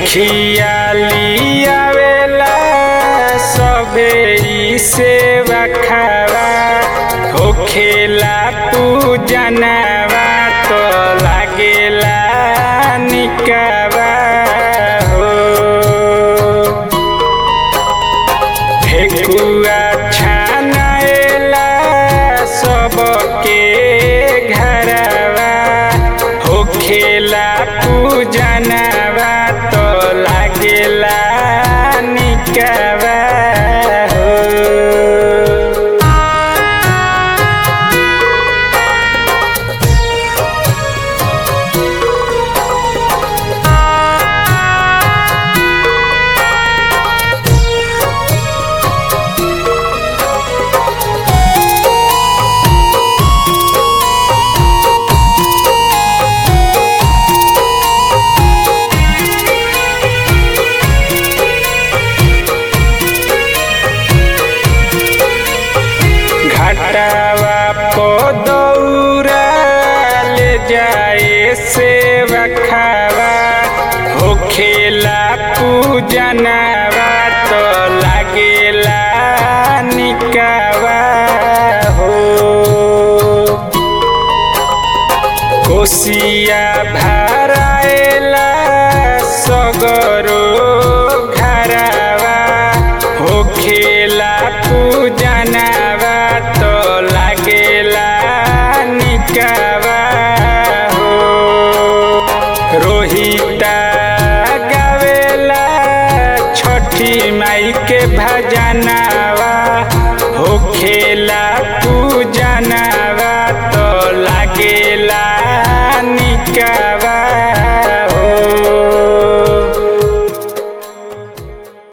उखिया लियावेला सबे ई सेवा खावा होखेला पूजनवा तो लागेला निकवा हो ठेकुआ छानाएला सबके घरवा होखेला पूजनवा तो लागेला निकवा हो घाटावा को दौरा ले जाए से रखावा होखेला पूजनवा तो लागेला निकावा हो कोसिया भराएला सगरो घरवा होखेला पूजनवा तो लागेला निकवा हो रोहिता गावेला छठी माई के भजना